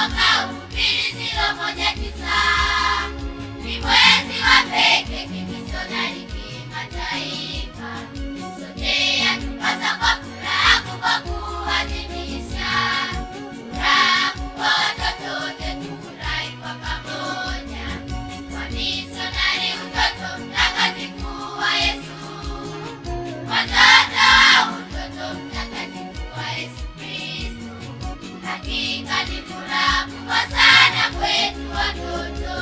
mwaka mbili ziro moja tisa ni mwezi wa pekee kimisionari kimataifa. Sote yatupasa kwa furaha kubwa kuadhimisha furaha kubwa, watoto wote tufurahi kwa pamoja kwa misionari, utoto mtakatifu wa Yesu, watoto wa utoto mtakatifu wa Yesu Kristo. Hakika ni furaha kubwa sana kwetu watoto.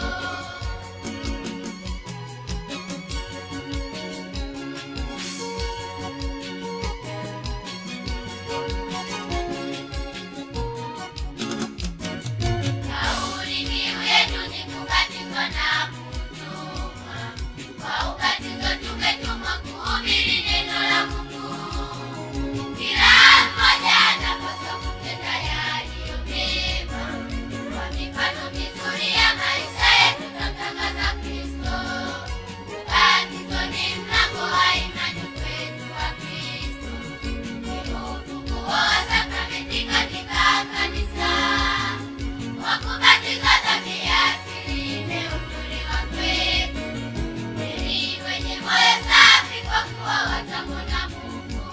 Kauli mbiu yetu ni kubatizwa na kutumwa. Kwa ubatizo tumetumwa kuhubiri neno la Mungu. Kila mmoja anapaswa kutenda yaliyo mema. Kwa mifano mizuri ya maisha yetu tutamtangaza Kristo. Ubatizo ni mlango wa imani kwetu wa Kristo. Ni ufunguo wa sakramenti katika kanisa. Kwa kubatizwa dhambi ya asili imeondolewa kwetu. Heri wenye moyo safi kwa kuwa watamwona Mungu.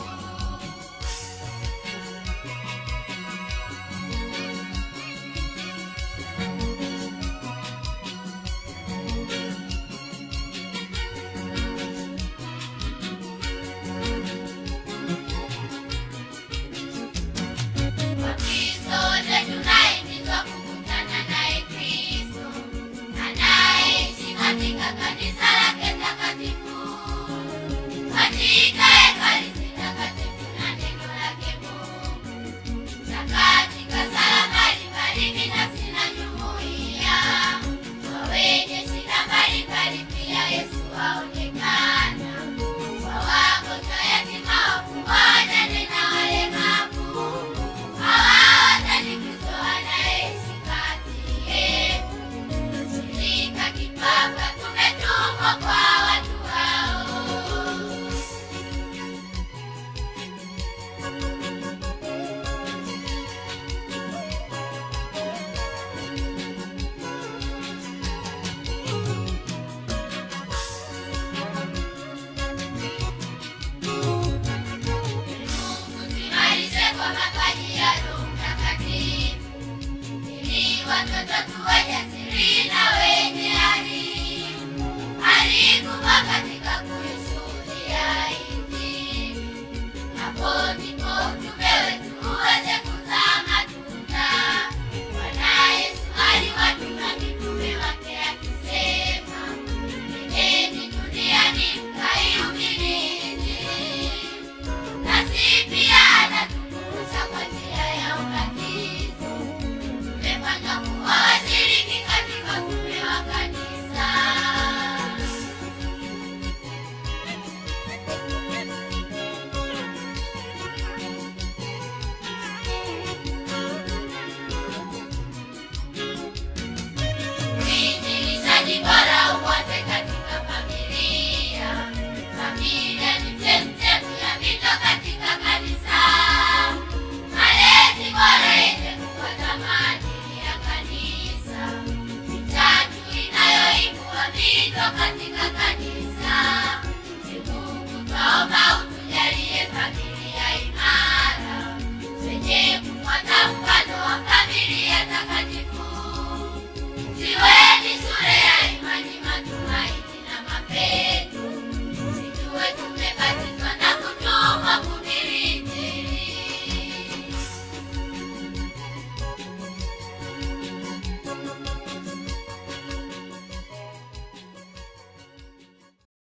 Wakristo wote tunahimizwa kukutana naye Kristo anayeishi katika kanisa lake takatifu, katika ekaristi takatifu na neno lake Mungu, na katika sala mbalimbali binafsi na jumuiya. Kwa wenye shida mbalimbali pia Yesu aonekana, kwa wagonjwa, yatima, wafungwa, wajane na walemavu hawatanikizo anayeishi kati yetu. Shirika kipapa tumetumwa kwa watu hao. Mungu tuimarishe kwa mapaji ya Roho Mtakatifu, ili watoto tuwe jasiri na wenye ari. Ari